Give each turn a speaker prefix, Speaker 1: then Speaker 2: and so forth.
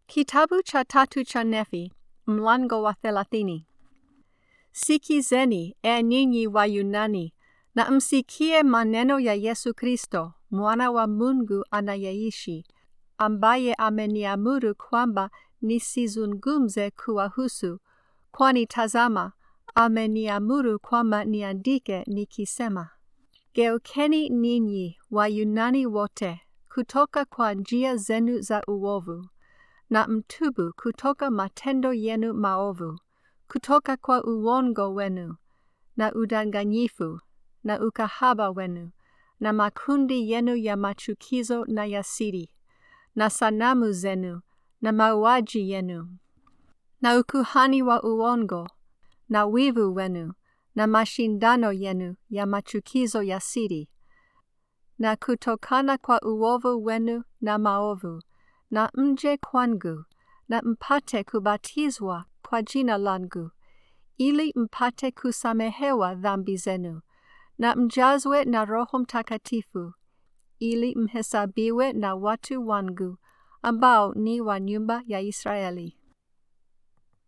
Speaker 1: Kitabu cha tatu cha Nefi, mlango wa thelathini. Sikizeni, e ninyi wa Yunani, na msikie maneno ya Yesu Kristo, mwana wa Mungu anayeishi, ambaye ameniamuru kwamba nisizungumze kuwahusu, kwani tazama, ameniamuru kwamba niandike nikisema, Geukeni ninyi Wayunani wote kutoka kwa njia zenu za uovu, na mtubu kutoka matendo yenu maovu, kutoka kwa uongo wenu, na udanganyifu, na ukahaba wenu, na makundi yenu ya machukizo na ya siri, na sanamu zenu, na mauaji yenu, na ukuhani wa uongo, na wivu wenu, na mashindano yenu ya machukizo ya siri, na kutokana kwa uovu wenu na maovu, na mje kwangu, na mpate kubatizwa kwa jina langu, ili mpate kusamehewa dhambi zenu, na mjazwe na Roho Mtakatifu, ili mhesabiwe na watu wangu, ambao ni wa nyumba ya Israeli.